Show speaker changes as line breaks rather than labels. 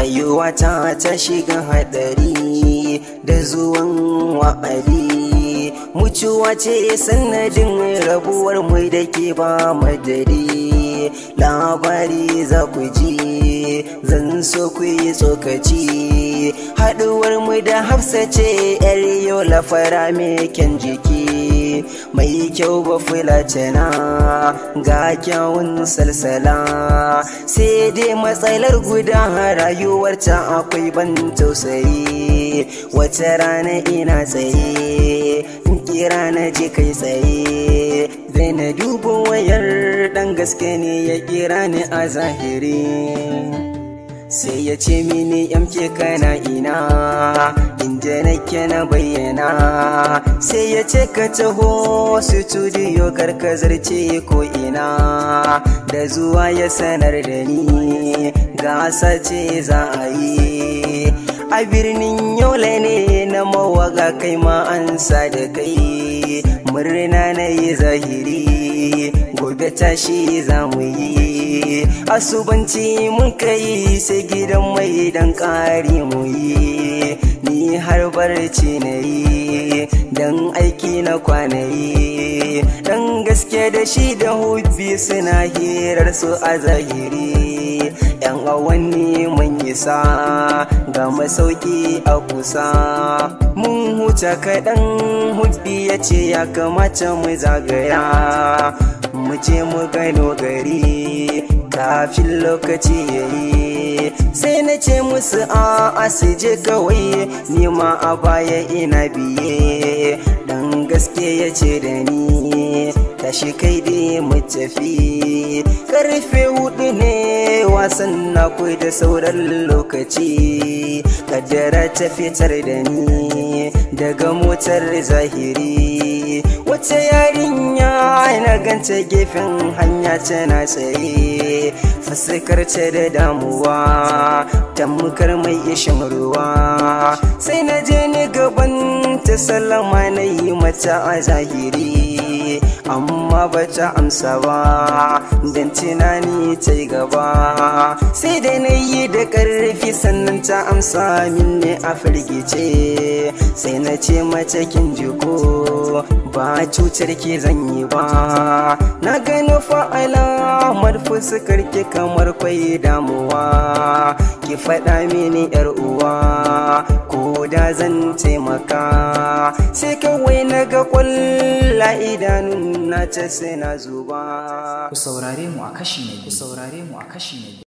rayuwa ta ta shiga hadari da zuwan wa'adi mutuwa ce sanadin rabuwar mu da ke ba madari labari za ku ji zan so ku yi tsokaci haɗuwar mu da hafsa ce yar yau lafara mai kyan jiki mai kyau ba fulatana ga kyawun salsala sai dai matsalar guda rayuwarta akwai ban tausayi wata rana ina tsaye kira na je kai tsaye zai na duba wayar dan gaske ne ya kira ni a zahiri sai ya ce mini yamke kana ina inda nake na bayyana sai ya ce ka taho studio karkazar ce ko ina da zuwa ya sanar da ni gasa ce za a yi a birnin yola ne na mawaga kai ma an sa da kai murna na yi zahiri gobe tashi za mu yi asubanci mun kai sai gidan mai dan ƙari mu yi ni har barci na yi dan aiki na kwanayi dan gaske da shi da hubbi suna hirar su a zahiri yan awanni mun isa ga masauki a kusa mun huta kaɗan hubbi ya ce ya kamata mu zagaya mu je mu gano gari kafin lokaci ya yi sai na ce musu a su je kawai nima a baya ina biye dan gaske ya ce da ni tashi kai dai mu tafi karfe hudu ne wasan na da sauran lokaci kaddara ta fitar da ni daga motar zahiri wace yarinya na ganta gefen hanya tana tsaye fuskar ta da damuwa tamkar mai ishin ruwa sai na je ni gaban ta salama na yi mata a zahiri amma ba ta amsa ba don tunani ta yi gaba sai da na yi da ƙarfi sannan ta amsa min ne a firgice sai na ce mace kin jiko ba cutar ke zan yi ba na gano fa'alamar fuskar ki kamar kwai damuwa ki faɗa mini yar uwa ko da zan taimaka sai kawai na ga kwalla idanun na ta sai na zuba
ku saurare mu a kashi na biyu ku saurare mu a kashi na biyu